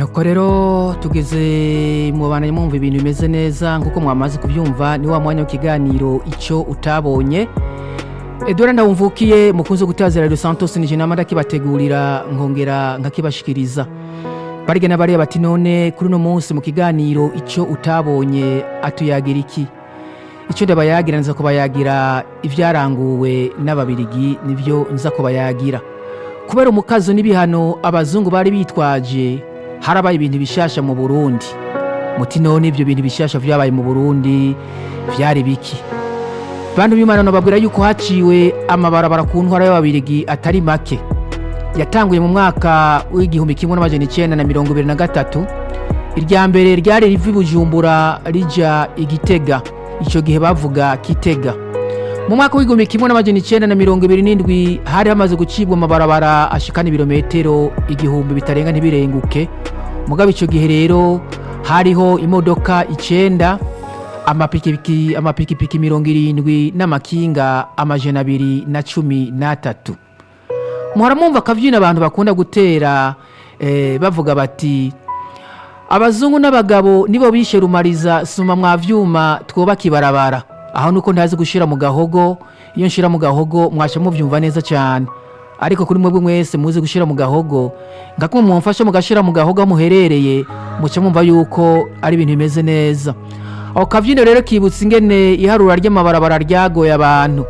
nuko rero tugeze mu bantu mwumva ibintu bimeze neza nk'uko mwamaze kubyumva ni wa mwanya w'ikiganiro icyo utabonye edora ndawumvukiye mukunze gutazira rero santos nije nama ndakibategurira nkongera nkakibashikiriza barige n'abariya bati none kuri uno munsi mu kiganiro icyo utabonye atuyagira iki icyo ndabayagira nza kubayagira ibyaranguwe n'ababirigi nibyo nza kubayagira kubera umukazo n'ibihano abazungu bari bitwaje harabaye ibintu bishasha mu burundi muti none ibyo bintu bishasha vyabaye mu burundi vyari biki bantu b'imana nababwira yuko haciwe amabarabara ku ntwara y'ababirigi atari make yatanguye mu mwaka w'igihumbi kimwe n'amajana icenda na mirongo ibiri na gatatu irya mbere ryari riva i bujumbura rija igitega ico gihe bavuga kitega mu mwaka w'igihumbi kimwe n'amajana icenda na mirongo ibiri n'indwi hari hamaze gucibwa amabarabara ashikana ibirometero igihumbi bitarenga ntibirenguke mugabo ico gihe rero hariho imodoka icenda amapikipiki amapikipiki mirongo irindwi n'amakinga amajana abiri na cumi n'atatu muhora mwumva akavyina abantu bakunda gutera eh, bavuga bati abazungu n'abagabo nibo bishe rumariza suma mwa vyuma twubaka ibarabara aho nuko ntazi gushira mu gahogo iyo nshira mu gahogo mwasha muvyumva neza cyane ariko kuri mwebwe mwese muzi gushira mu gahogo ngakumwe mumfasha mugashira mu gahogo aho muherereye muca mumva yuko ari ibintu bimeze neza aho kavyino rero kibutsa ingene iharura ry'amabarabara ryagoye abantu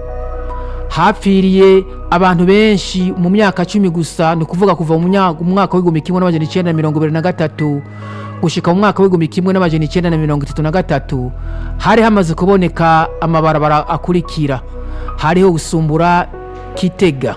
hapfiriye abantu benshi mu myaka cumi gusa ni ukuvuga kuva mu myaka- mu mwaka w'igihumbi kimwe n'amajana icenda na mirongo ibiri na gatatu gushika mu mwaka w'igihumbi kimwe n'amajana icenda na mirongo itatu na gatatu hari hamaze kuboneka amabarabara akurikira hariho gusumbura kitega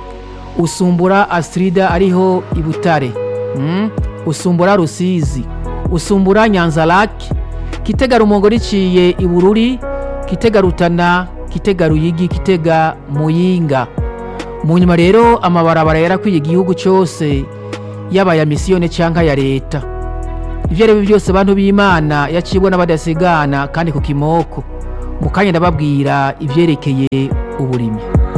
usumbura astrida ariho ibutare mm? usumbura rusizi usumbura nyanzarake kitega rumongo riciye ibururi kitega rutana kitega ruyigi kitega muyinga mu nyuma rero amabarabara yarakwiye igihugu cyose yaba aya misiyone cyangwa ya leta ibyo ari byo byose bantu b'imana yacibwa n'abadasigana kandi ku kimoko mu kanya ndababwira ibyerekeye uburimyi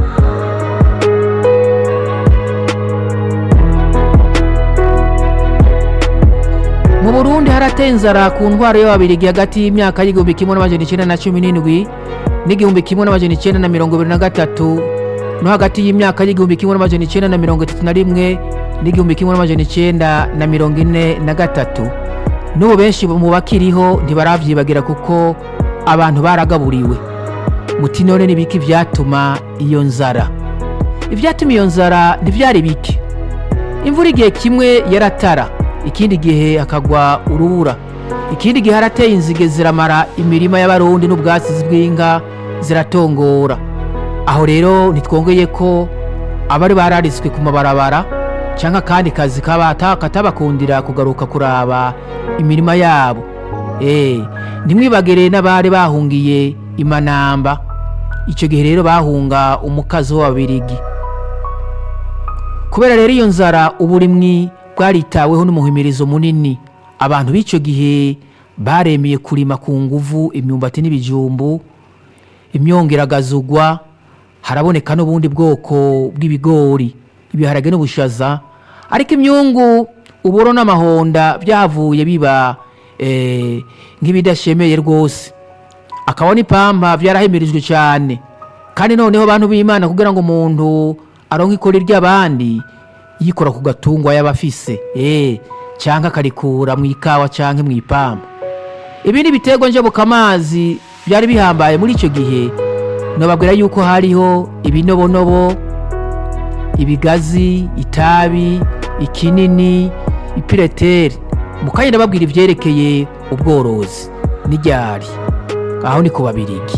mu burundi harateye inzara ku ntwaro y'ababirigi hagati y'imyaka y'igihumbi kimwe n'amajana icenda na cumi n'indwi n'igihumbi kimwe n'amajana icenda na mirongo ibiri na gatatu no hagati y'imyaka y'igihumbi kimwe n'amajana icenda na mirongo itatu na rimwe n'igihumbi kimwe n'amajana icenda na mirongo ine na gatatu n'ubu benshi mu bakiriho ntibaravyibagira kuko abantu baragaburiwe muti none ni biki vyatuma iyo nzara ivyatuma iyo nzara ntivyari bike imvura igihe kimwe yaratara ikindi gihe hakagwa urubura ikindi gihe harateye inzige ziramara imirima y'abarundi n'ubwatsi bw'inka ziratongora aho rero ntitwongeye ko abari bararitswe ku mabarabara cyangwa akandi kazi kabata katabakundira kugaruka kuraba imirima yabo eh ntimwibagire n'abari bahungiye imanamba icyo gihe rero bahunga umukazi w'ababirigi kubera rero iyo nzara uburimwi bwaritaweho n'umuhimirizo munini abantu b'icyo gihe baremeye kurima ku nguvu imyumbati n'ibijumbu imyongeragazugwa haraboneka n'ubundi bwoko bw'ibigori ibiharage n'ubushaza ariko imyungu uburo n'amahonda byavuye biba eh, nk'ibidashemeye rwose akaba n'ipampa byarahimirijwe cyane kandi noneho abantu b'imana kugira ngo umuntu aronke ikori ry'abandi yikora ku gatungwa yaba afise eh, cyangwa akarikura mu ikawa cyangwa mu ipampa ibindi biterwa njabukamazi byari bihambaye muri icyo gihe nababwira yuko hariho ibinobonobo ibigazi itabi ikinini ipireteri mu kanya ndababwira ibyerekeye ubworozi n'iryari aho ni ku babirigi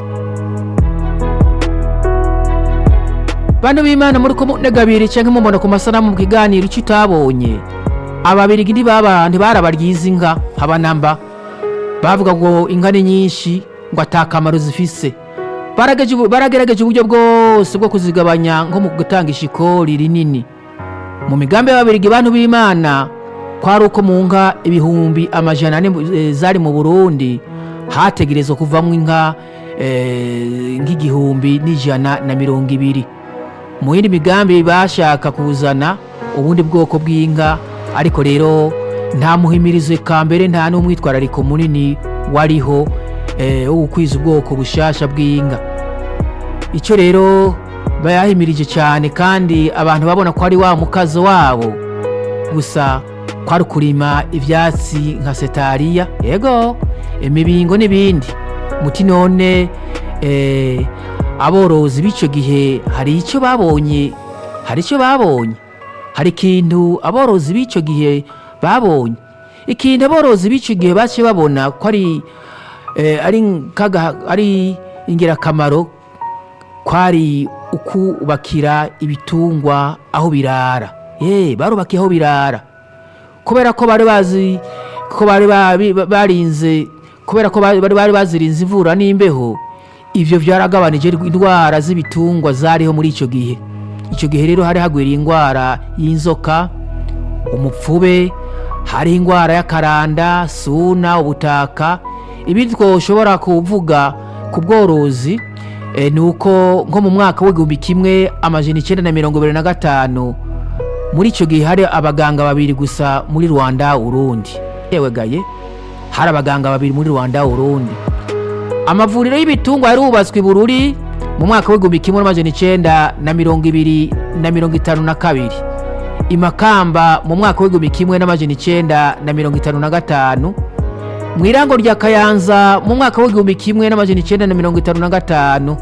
bantu b'imana muri ko negabiri cyangwa mumubona ku masanamu mu kiganiro icyo utabonye ababirigi ntibaba ntibarabaryiza inka haba namba bavuga ngo inka ni nyinshi ngo atakamaro zifise Baragerageje ubu- baragerageje uburyo bwose bwo kuzigabanya nko mu gutanga ishikori rinini mu migambi y'ababirigi bantu b'imana kwari uko mu nka ibihumbi amajana ane eh, zari mu burundi hategerezwa kuvamo inka eh, nk'igihumbi n'ijana na mirongo ibiri mu yindi migambi bashaka kuzana ubundi bwoko bw'inka ariko rero nta muhimirizo ka mbere nta n'umwitwarariko munini wariho eh, wo gukwiza ubwoko bushasha bw'inka icyo rero bayahimirije cyane kandi abantu babona ko ari wa mukazo wabo gusa kwari kurima ibyatsi nka setariya yego imibingo n'ibindi muti none eh, aborozi b'icyo gihe hari icyo babonye hari icyo babonye hari ikintu aborozi b'icyo gihe babonye ikintu aborozi b'icyo gihe baciye babona ko ari eh, ari kaga- ari ingirakamaro kwari ukubakira ibitungwa aho birara ye barubakiye aho birara kubera ko bari bazi ko bari babi- barinze kubera ko bari bari bazirinze imvura n'imbeho ivyo vyaragabanije indwara z'ibitungwa zariho muri ico gihe ico gihe rero hari hagwiriye indwara y'inzoka umupfube hariho indwara y'akaranda suna ubutaka ibindi twoshobora kuvuga ku bworozi eh, ni uko nko mu mwaka w'igihumbi kimwe amajana icyenda na mirongo ibiri na gatanu muri icyo gihe hari abaganga babiri gusa muri rwanda urundi yewe gaye hari abaganga babiri muri rwanda urundi amavuriro y'ibitungwa yari yubatswe i bururi mu mwaka w'igihumbi kimwe n'amajana icyenda na mirongo ibiri na mirongo itanu na kabiri i makamba mu mwaka w'igihumbi kimwe n'amajana icyenda na mirongo itanu na gatanu mu irango rya kayanza mu mwaka w'igihumbi kimwe n'amajana icyenda na mirongo itanu na gatanu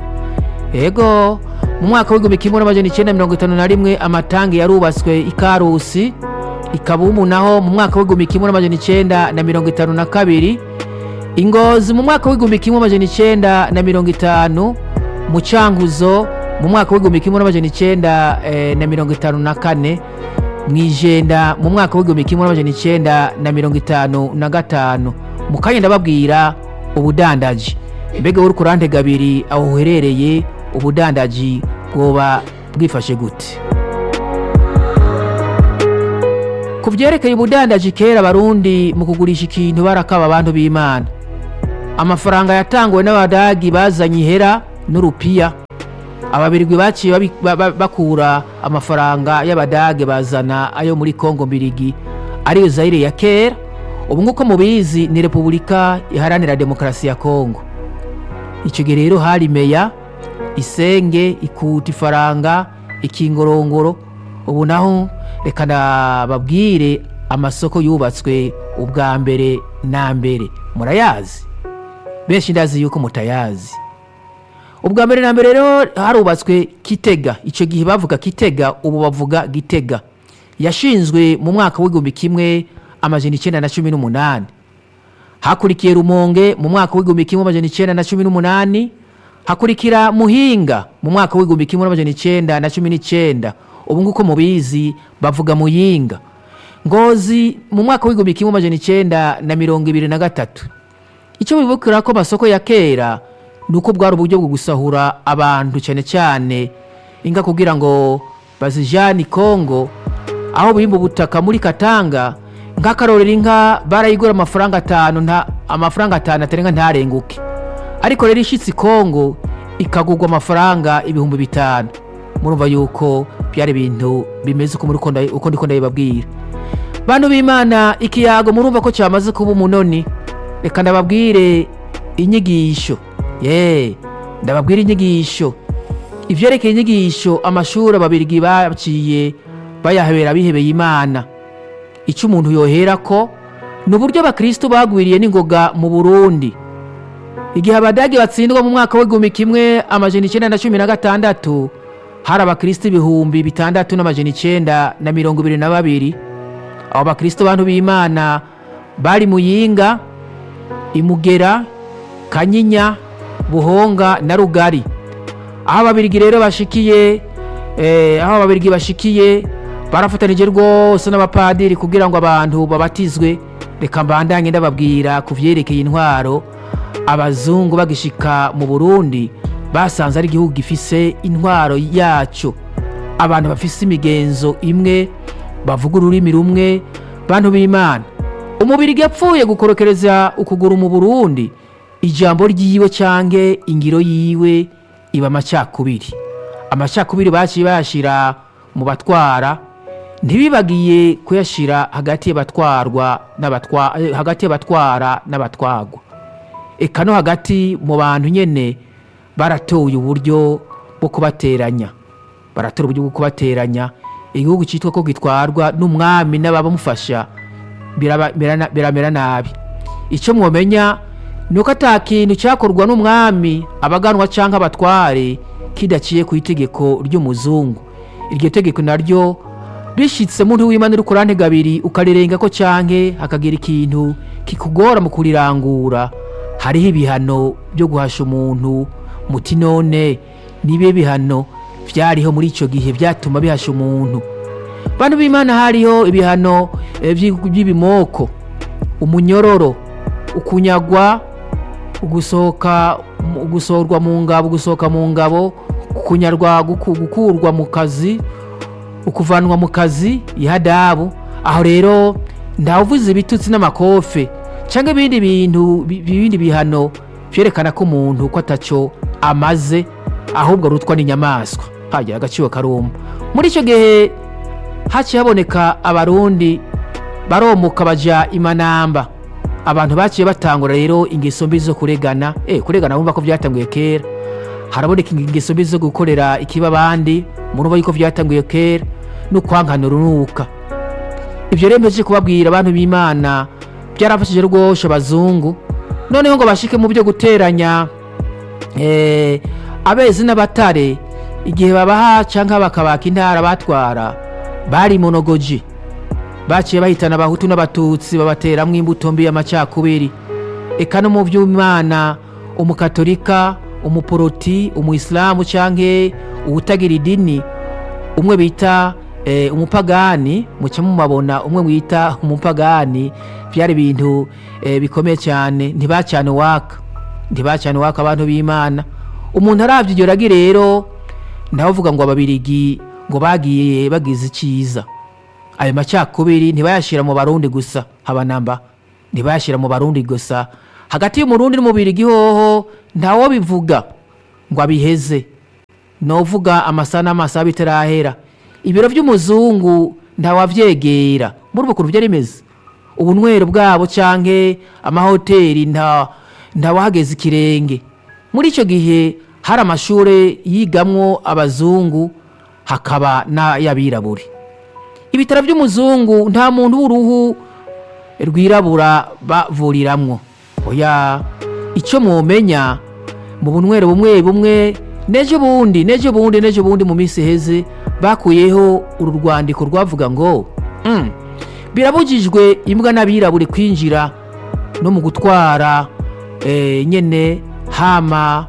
ego mu mwaka w'igihumbi kimwe n'amajana icyenda na mirongo itanu na rimwe amatangi yarubatswe i karusi ikabumu naho mu mwaka w'igihumbi kimwe n'amajana icyenda na mirongo itanu na kabiri ingozi mu mwaka w'igihumbi kimwe n'amajana icyenda na mirongo itanu mu cyanguzo mu mwaka w'igihumbi kimwe n'amajana icyenda eh, na mirongo itanu na kane mu ijenda mu mwaka w'igihumbi kimwe n'amajana icyenda na mirongo itanu na gatanu mu kanya ndababwira ubudandaji mbega uri ku ruhande gabiri aho uherereye ubudandaji bwoba bwifashe gute ku byerekeye ubudandaji kera abarundi mu kugurisha ikintu barakaba abantu b'imana amafaranga yatanguwe n'abadagi bazanye ihera n'urupiya ababirwi baciye babi- ba- ba- bakura amafaranga y'abadage bazana ayo muri kongo mbirigi ariyo zayire ya kera ubu nk'uko mubizi ni repubulika iharanira demokarasi ya kongo icyo gihe rero hari meya isenge ikuta ifaranga ikingorongoro ubu naho reka nababwire amasoko yubatswe ubwa mbere na mbere murayazi benshi ndazi yuko mutayazi ubwa mbere na mbere rero harubatswe kitega icyo gihe bavuga kitega ubu bavuga gitega yashinzwe mu mwaka w'igihumbi kimwe amajana icyenda na cumi n'umunani hakurikiye rumonge mu mwaka w'igihumbi kimwe amajana icyenda na cumi n'umunani hakurikira muhinga mu mwaka w'igihumbi kimwe n'amajana icyenda na cumi n'icyenda ubu nguko mubizi bavuga muyinga ngozi mu mwaka w'igihumbi kimwe amajana icyenda na mirongo ibiri na gatatu icyo bibukira ko amasoko ya kera ni uko bwari uburyo bwo gusahura abantu cyane cyane inga kugira ngo bazijyane i kongo aho bimba ubutaka muri katanga nk'akarorero inka barayigura amafaranga atanu nta amafaranga atanu atarenga ntarenguke ariko rero ishyitsi i kongo ikagurwa amafaranga ibihumbi bitanu murumva yuko byari ibintu bimeze uko muri uko nda- uko ndiko ndabibabwira bantu b'imana ikiyago murumva ko cyamaze kuba umunoni reka ndababwire inyigisho ye ndababwire inyigisho ivyerekeye inyigisho amashuri ababirigi baciye bayahebera bihebeye imana icyo umuntu yohera ko ni uburyo abakristo bagwiriye n'ingoga mu burundi igihe abadage batsindwa mu mwaka w'igihumbi kimwe amajana icyenda na cumi na gatandatu hari abakristo ibihumbi bitandatu n'amajana icyenda na mirongo ibiri na babiri abo bakristo bantu b'imana bari muyinga imugera kanyinya buhonga na rugari aho ababirigi rero bashikiye eh, aho ababirigi bashikiye barafatanije rwose n'abapadiri kugira ngo abantu babatizwe reka mbandanye ndababwira ku vyerekeye intwaro abazungu bagishika mu burundi basanze ari igihugu gifise intwaro yaco abantu bafise imigenzo imwe bavuga ururimi rumwe bantu b'imana umubiri yapfuye gukorokereza ukuguru mu burundi ijambo ryiwe canke ingiro yiwe iba amacakubiri amacakubiri baciye bayashira mu batwara ntibibagiye kuyashyira hagati y'abatwarwa n'abatwa eh, hagati y'abatwara n'abatwagwa eka no hagati mu bantu nyene baratoye uburyo bwo kubateranya baratora uburyo bwo kubateranya igihugu cyitwa ko gitwarwa n'umwami n'abamufasha biraba- birana- biramera nabi icyo mwomenya ni uko ata kintu cyakorwa n'umwami abaganwa cyangwa abatware kidaciye ku itegeko ry'umuzungu iryo tegeko naryo rishyitse muntu w'imana uri kurante gabiri ukarirenga ko cyanke hakagira ikintu kikugora mu kurirangura hariho ibihano byo guhasha umuntu muti none nibe bihano byariho muri icyo gihe byatuma bihasha umuntu bantu b'imana hariho ibihano eh, by'i- by'ibimoko umunyororo ukunyagwa gusohoka mu- gusohorwa mu ngabo gusohoka mu ngabo kunyarwa guku- gukurwa mu kazi ukuvanwa mu kazi ihadabu aho rero ntawuvuze ibitutsi n'amakofe cyangwa ibindi bintu bi- ibindi bihano byerekana ko umuntu ko ataco amaze ahubwo arutwa n'inyamaswa hagira agaciro karuma muri icyo gihe haciye haboneka abarundi baromuka baja imanamba abantu baciye batangura rero ingeso mbi zo kuregana eh kuregana bumva ko byatanguye kera haraboneka ingeso mbi zo gukorera ikiba abandi murumva yuko byatanguye kera no kwankana urunuka ibyo rero mpejeje kubabwira abantu b'imana byarafashije rwose abazungu noneho ngo bashike mu byo guteranya eh, abezi n'abatare igihe babaha cyangwa bakabaka intara batwara bari monogoji baciye bahitana abahutu n'abatutsi babateramwo imbuto mbi y'amacakubiri eka no mu by'imana umukatolika umuporoti umuyisilamu cyangwa uwutagira idini umwe bita eh, umupagani muca mumabona umwe wita umupagani byari ibintu eh, bikomeye cyane ntibacane waka ntibacane waka abantu b'imana umuntu arabye iryo ragi rero ndavuga ngo ababirigi ngo bagiye bagize icyiza ayo macakubiri ntibayashyira mu barundi gusa habanamba ntibayashyira mu barundi gusa hagati y'umurundi n'umubirigi hoho ntawo bivuga ngo abiheze novuga amasaha n'amasaha bitarahera ibiro by'umuzungu ntawabyegera muri ubu kuntu byari bimeze ubunywero bwabo cyangwa amahoteli nta ntawahageze ikirenge muri icyo gihe hari amashuri yigamwo abazungu hakaba n'ay'abirabure ibitaro by'umuzungu nta muntu w'uruhu rwirabura bavuriramwo oya icyo mwomenya mu bunywero bumwe bumwe n'ejo bundi n'ejo bundi n'ejo bundi mu minsi iheze bakuyeho uru rwandiko rwavuga ngo "Mm, birabujijwe imbwa n'abirabure kwinjira no mu gutwara eh, nyene hama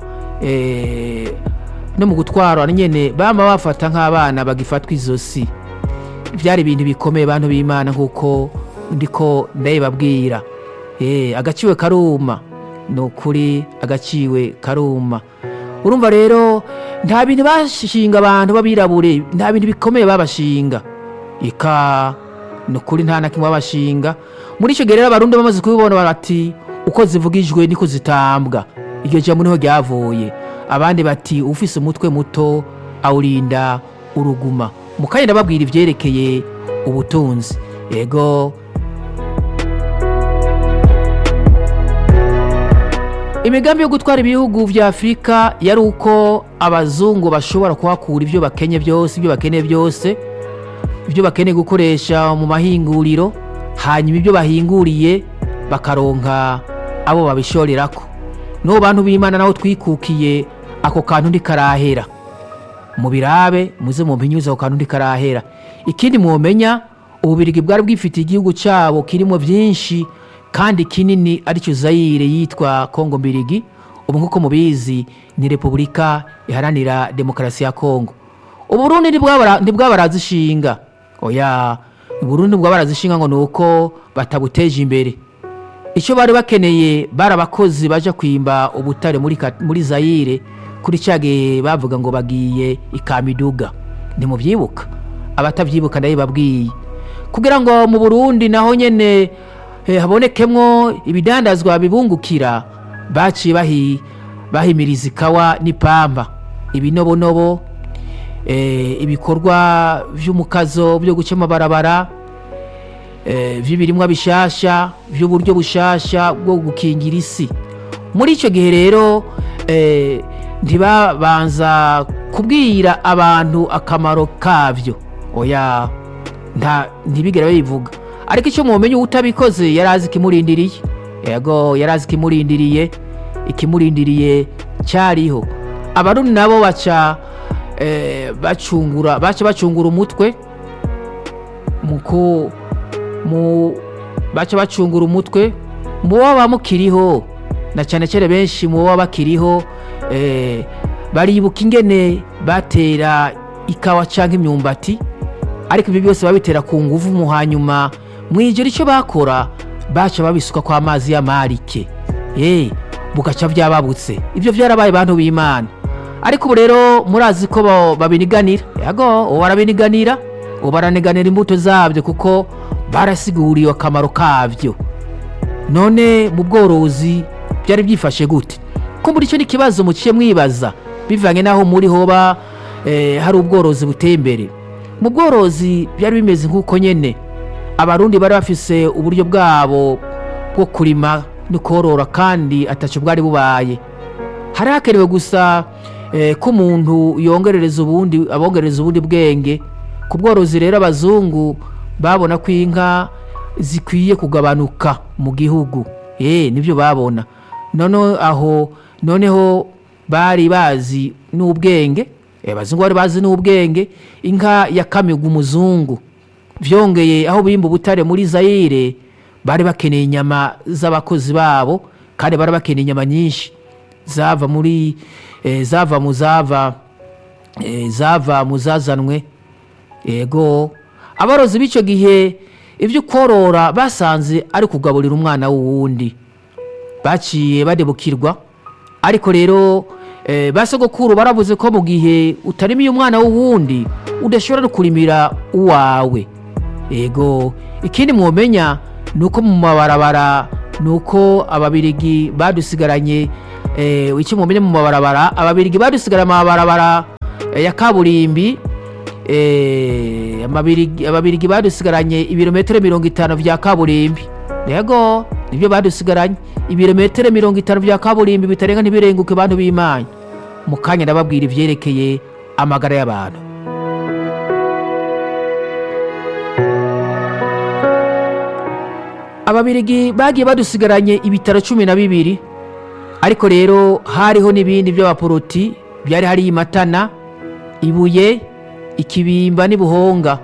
eh, no mu gutwara nyene bama bafata nk'abana bagifatwa izosi byari ibintu bikomeye bantu b'imana nk'uko ndiko ndabibabwira Eh, agaciwe karuma ni ukuri agaciwe karuma urumva rero nta bintu bashinga abantu b'abirabure nta bintu bikomeye babashinga ika ni ukuri nta na kimwe babashinga muri icyo gihe rero abarundi bamaze kubibona bati uko zivugijwe niko zitambwa iryo jambo niho ryavuye abandi bati ufise umutwe muto awurinda uruguma mukanya ndababwira ibyerekeye ubutunzi yego imigambi yo gutwara ibihugu vya afurika yari uko abazungu bashobora kuhakura ibyo bakenye byose ibyo bakeneye byose ibyo bakeneye gukoresha mu mahinguriro hanyuma ibyo bahinguriye bakaronka abo babishorerako n'ubu bantu b'imana naho twikukiye ako kantu ntikarahera mu birabe muze mu mpinyuze ako kantu ntikarahera ikindi mwomenya ububirigi bwari bwifitiye igihugu cyabo kirimo byinshi kandi kinini aricyo zayire yitwa kongo mbirigi ubu nk'uko mubizi ni repubulika iharanira demokarasi ya kongo uburundi ntibwabara- ntibwabarazishinga oya uburundi ntibwabarazishinga ngo ni uko batabuteje imbere icyo bari bakeneye bari abakozi baje kwimba ubutare muri, Ka- muri zayire kuri cya gihe bavuga ngo bagiye ikamiduga ntimubyibuka abatabyibuka ndabibabwiye kugira ngo mu burundi naho nyene eh, habonekemwo ibidandazwa bibungukira baciye bahi, bahimiriza ikawa n'ipamba ibinobonobo eh, ibikorwa vy'umukazo byo guca amabarabara eh, vy'ibirimwa bishasha vy'uburyo bushasha bwo gukingira isi muri ico gihe rero eh, ntibabanza kubwira abantu akamaro kavyo oya nta ntibigera babivuga ariko icyo mumenye utabikoze yari azi ikimurindiriye yego yari azi ikimurindiriye ikimurindiriye cyariho abarundi nabo baca eh, bacungura baca bacungura umutwe muko mu baca bacungura umutwe mu baba mukiriho na cyane cyane benshi mu baba bakiriho eh, baribuka ingene batera ikawa cyangwa imyumbati ariko ibyo byose babitera ku nguvu mu hanyuma mu ijoro icyo bakora baca babisuka kwa mazi y'amarike eh bugaca byababutse ibyo byarabaye bantu b'imana ariko ubu rero murazi ko bo- babiniganira yego ubu barabiniganira ubu baraniganira imbuto zabyo kuko barasiguriwe akamaro kabyo none mu bworozi byari byifashe gute ko muri cyo n'ikibazo muciye mwibaza bivanye n'aho muri hoba eh, hari ubworozi buteye imbere mu bworozi byari bimeze nk'uko nyene abarundi bari bafise uburyo bwabo bwo kurima no korora kandi ataco bwari bubaye hari hakenewe gusa eh, ko umuntu yongerereza ubundi abongereza ubundi bwenge ku bworozi rero abazungu babona ko inka zikwiye kugabanuka mu gihugu eh nibyo babona none aho noneho bari bazi n'ubwenge eh, abazungu bari bazi n'ubwenge inka yakamirwa umuzungu vyongeye aho bimba ubutare muri zayire bari bakeneye inyama z'abakozi babo kandi bari bakeneye inyama nyinshi zava muri eh, zava mu zava eh, zava mu zazanwe ego abarozi b'icyo gihe ibyo korora basanze ari kugaburira umwana w'uwundi baciye badebukirwa ariko rero eh, ba sogokuru baravuze ko mu gihe utarimiye umwana w'uwundi udashobora no kurimira uwawe ego ikindi mwomenya ni uko mu mabarabara ni uko ababirigi badusigaranye eh, icyo mwomenya mu mabarabara ababirigi badusigaranye amabarabara eh, ya kaburimbi eh, amabirigi- ababirigi badusigaranye ibirometero mirongo itanu vya kaburimbi yego nibyo badusigaranye ibirometero mirongo itanu vya kaburimbi bitarenga ntibirenguke bantu b'imana mu kanya ndababwira ivyerekeye amagara y'abantu ababirigi bagiye badusigaranye ibitaro cumi na bibiri ariko rero hariho n'ibindi by'abaporoti byari hari imatana ibuye ikibimba n'ibuhonga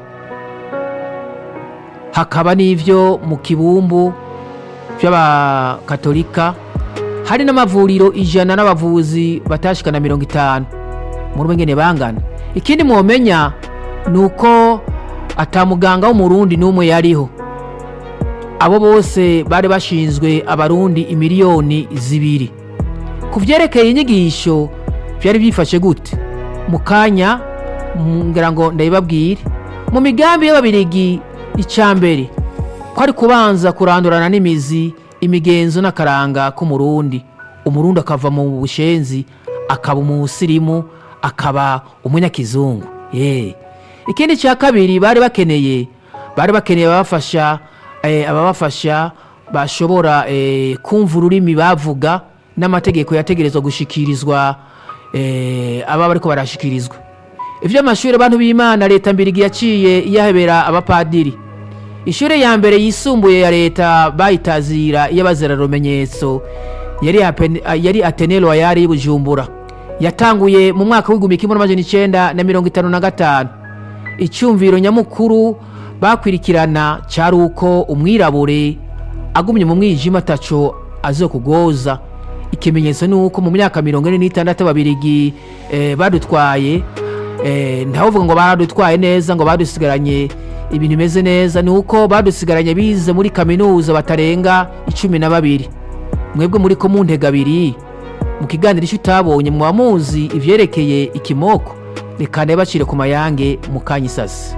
hakaba n'ivyo mu kibumbu by'abakatolika hari n'amavuriro ijana n'abavuzi batashikana mirongo itanu muri ngene bangana ikindi mwomenya ni uko ata muganga w'umurundi n'umwe yariho abo bose bari bashinzwe abarundi imiliyoni zibiri ku vyerekeye inyigisho vyari byifashe gute mu kanya mm, ngira ngo ndabibabwire mu migambi y'ababirigi icambere kwari kubanza kurandurana n'imizi imigenzo n'akaranga k'umurundi umurundi akava mu bushenzi akaba umusirimu akaba umunyakizungu ye ikindi cya kabiri bari bakeneye bari bakeneye ababafasha eh, ababafasha bashobora eh, kumva ururimi bavuga n'amategeko yategerezwa gushikirizwa eh, aba bariko barashikirizwa ivy'amashuri abantu b'imana leta mbirigi yaciye iyahebera abapadiri ishuri ya mbere yisumbuye ya leta bayitazira iy'abazira rumenyetso yari Apen- yari atene royale y'ubujumbura yatanguye mu mwaka w'igihumbi kimwe n'amajana icenda na mirongo itanu na gatanu icyumviro nyamukuru bakwirikirana cyari uko umwirabure agumye mu mwijima ataco azokugoza ikimenyetso ni uko mu myaka mirongo ine n'itandatu ababirigi eh, badutwaye eh, ntavuga ngo baradutwaye neza ngo badusigaranye ibintu bimeze neza ni uko badusigaranye bize muri kaminuza batarenga icumi na babiri mwebwe muri ko mu ntega abiri mu kiganiro icyo utabonye muba muzi ivyerekeye ikimoko reka bacire ku mayange mu kanya isasi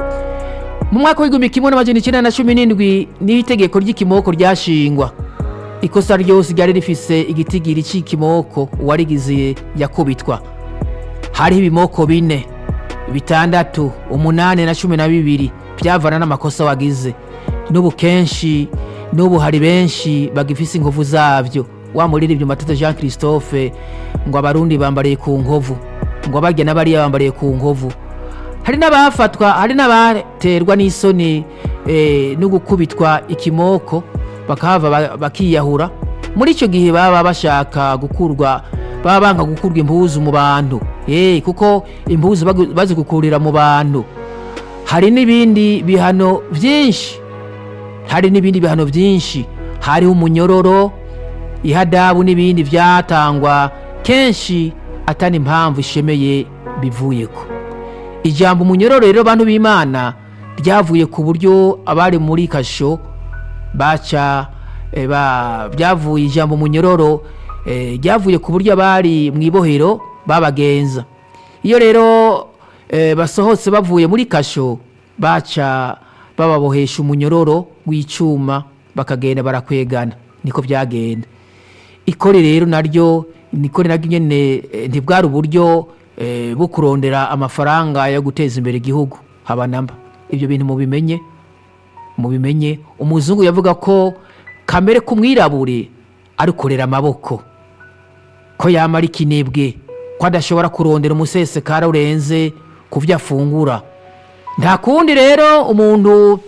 mu mwaka w'igihumbi kimwe n'amajana icyenda na cumi n'indwi niho itegeko ry'ikimoko ryashingwa ikosa ryose ryari rifise igitigiri c'ikimoko uwarigize yakubitwa hariho ibimoko bine bitandatu umunani na cumi na bibiri byavana n'amakosa wagize n'ubu kenshi n'ubu hari benshi bagifise inkovu zavyo wamuririmbye matata jean christophe ngo abarundi bambariye ku nkovu ngo abarya n'abariya bambariye ku nkovu hari n'abafatwa hari n'abaterwa n'isoni eh, no gukubitwa ikimoko bakahava ba- bakiyahura muri icyo gihe baba bashaka gukurwa baba banga gukurwa impuzu mu bantu Eh, kuko impuzu bagu- bazigukurira mu bantu hari n'ibindi bihano byinshi hari n'ibindi bihano byinshi hariho umunyororo ihadabu n'ibindi byatangwa kenshi atari impamvu ishemeye bivuyeko ijambo umunyororo rero bantu b'imana ryavuye ku buryo abari muri kasho baca eh, ba- byavuye ijambo umunyororo eh, ryavuye ku buryo abari mu ibohero babagenza iyo rero eh, basohotse bavuye muri kasho baca bababohesha umunyororo w'icyuma bakagenda barakwegana niko byagenda ikore rero naryo nikore naryo nyene eh, ntibwari uburyo eh, bwo kurondera amafaranga yo guteza imbere igihugu haba namba ibyo bintu mubimenye mubimenye umuzungu yavuga ko kamere k'umwirabure arukorera amaboko ko yamara ikinebwe ko adashobora kurondera umusesekara urenze ku byo afungura nta kundi rero umuntu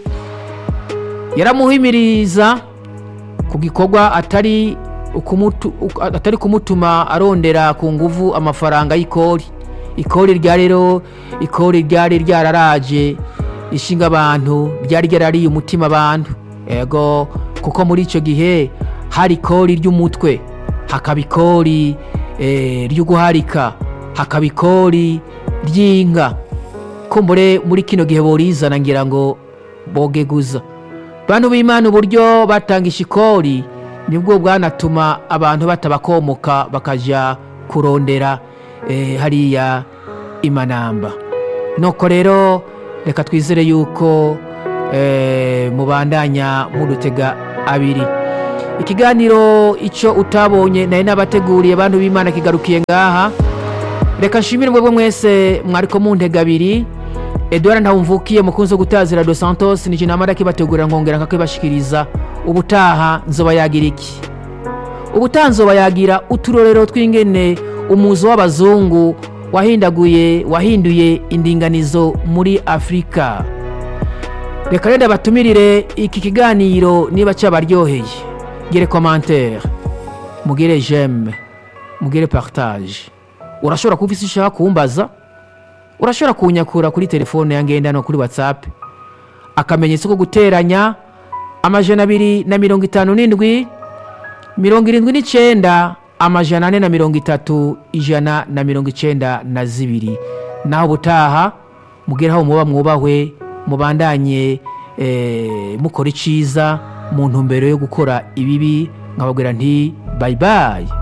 yaramuhimiriza ku gikorwa atari ukumutu- uk- atari kumutuma arondera ku nguvu amafaranga y'ikori ikori rya rero ikori ryari ryararaje ishinga abantu ryari ryarariye umutima abantu ego kuko muri icyo gihe hari ikori ry'umutwe hakaba ikori eh, ryo guharika hakaba ikori ry'inka kumbure muri kino gihe borizana ngira ngo bogeguza bantu b'imana uburyo batangisha ikori nibwo bwanatuma abantu batabakomoka bakaja kurondera eh, hariya imanamba nuko rero reka twizere yuko eh, mubandanya mudutega abiri ikiganiro icyo utabonye nari nabateguriye bantu b'imana kigarukiye ngaha reka nshimire mwebwe mwese mwariko muntega abiri edouard ntawumvukiye mukunzi wo gutazira dos santos ni jinama ndakibategurira nkongera nkakibashikiriza ubutaha nzoba yagira iki ubutaha nzoba yagira uturorero tw'ingene umuzo w'abazungu wahindaguye wahinduye indinganizo muri afurika reka rero batumirire iki kiganiro niba cyabaryoheye gere commentaire mugire j'aime mugire partage urashobora kuba isi ushaka kumbaza urashobora kunyakura kuri telefone ya ngendanwa kuri whatsapp akamenyetso ko guteranya amajana abiri na mirongo itanu n'indwi mirongo irindwi n'icyenda amajana ane na mirongo itatu ijana na mirongo icyenda na zibiri naho ubutaha mugere aho muba mwubahwe mubandanye eh, mukora iciza mu ntumbero yo gukora ibibi nkababwira nti bayibayi